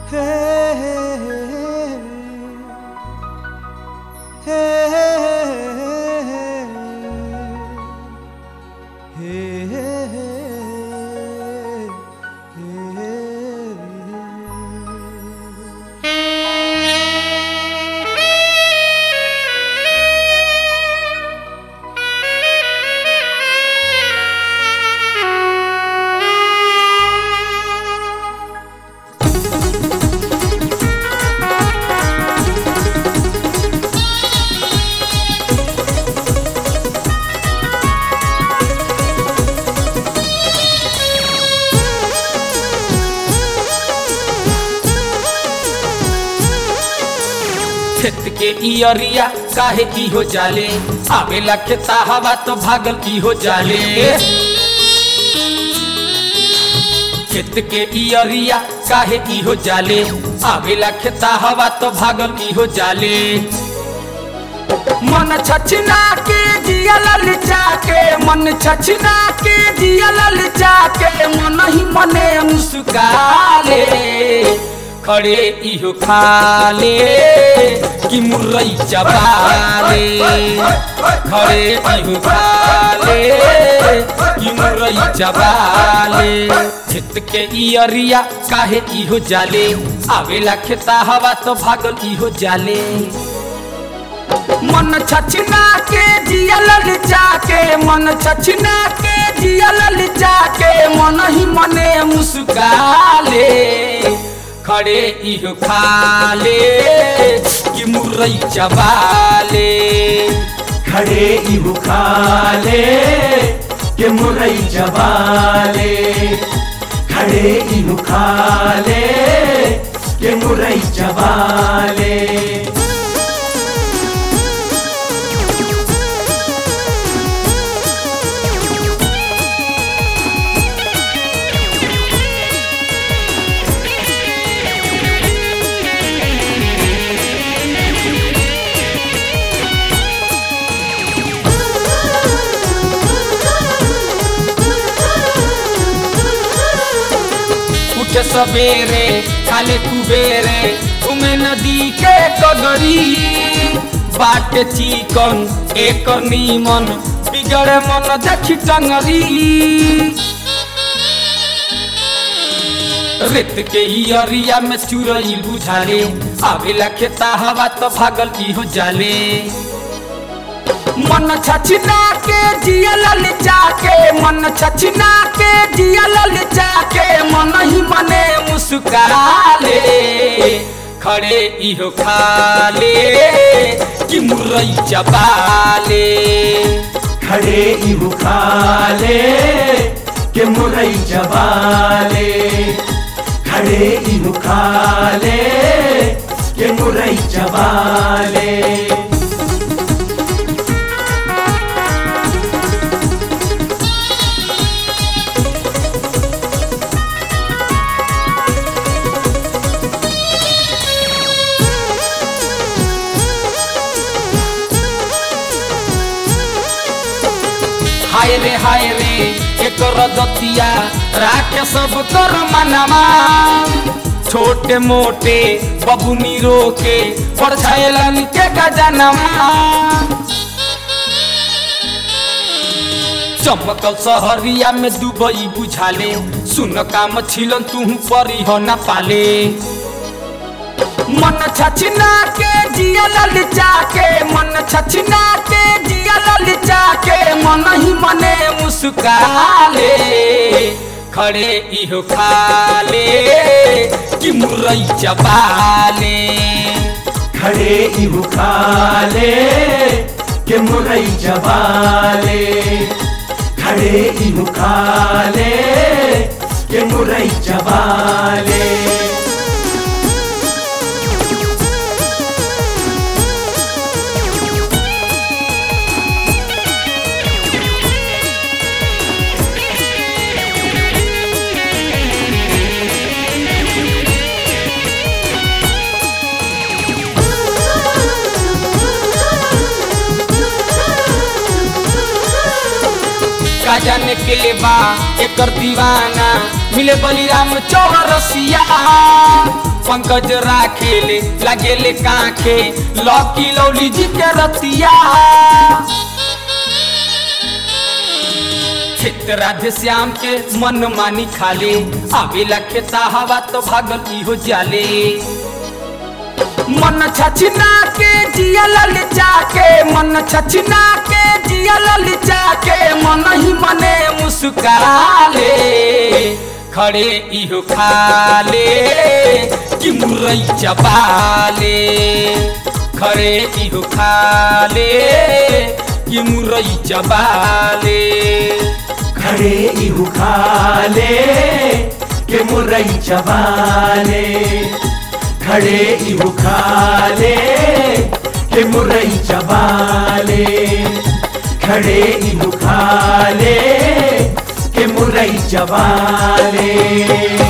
खेत के इयरिया काहे की हो जाले आवेला खेता हवा तो भागल की हो जाले खेत के इयरिया काहे की हो जाले आवेला खेता हवा तो भागल की हो जाले मन छछना के जिया ललचा के मन छछना के जिया ललचा के मन ही मने मुस्काले खड़े इहो खाले कि मुरई चबाले खड़े इहो खाले कि मुरई चबाले खेत के इयरिया काहे इहो जाले आवेला खेता हवा तो भागल इहो जाले मन छछना के जिया ललचा के मन छछना के जिया ललचा के मन ही मने मुस्काले खड़े इहो खाले कि मुरई चबाले खड़े इहु खाले के मुरई जबाले खड़े इहु खाले के मुरई जबाले उठे सवेरे खाले कुबेरे घूमे नदी के कगरी बाटे चिकन एक नीमन बिगड़े मन देखी टंगरी रेत के इयरिया में चुरई बुझाले आवेला खेता हवा तो भागल की हो जाले मन छछना के जिया ललचा के मन छछना के जिया ललचा के मन ही मने मुस्काले खड़े इहो खाले कि मुरई चबाले खड़े इहु खाले के मुरई जबाले खड़े इहु खाले के मुरई जबाले हाय रे हाय रे एकर दतिया राखे सब कर मनवा छोटे मोटे बबुनी रोके परछायलन के गजनवा चमकल सहरिया में दुबई बुझाले सुन काम छिलन तू परी हो न पाले मन छछना के जिया ललचा के मन छछना के जिया ललचा के मन ही मने मुस्काले खड़े इहो खाले कि मुरई चबाले खड़े इहु खाले के मुरई जबाले खड़े इहु खाले के मुरई जबाले का जाने के बा एकर दीवाना मिले बलिराम चौरसिया पंकज राखेले लगेले काखे लौकी लौली जी के रतिया खेत राधे श्याम के मन मानी खाले आवेला खेता हवा तो भागल इहो जाले मन छछना के जिया ललचा के मन छछना के जिया ललचा के मन ही मने मुस्कुराले खड़े इहो खाले कि मुरई चबाले खड़े इहो खाले कि मुरई चबाले खड़े इहु खाले के मुरई चबाले खड़े इहु खाले के मुरई चबाले खड़े इहु खाले के मुरई चबाले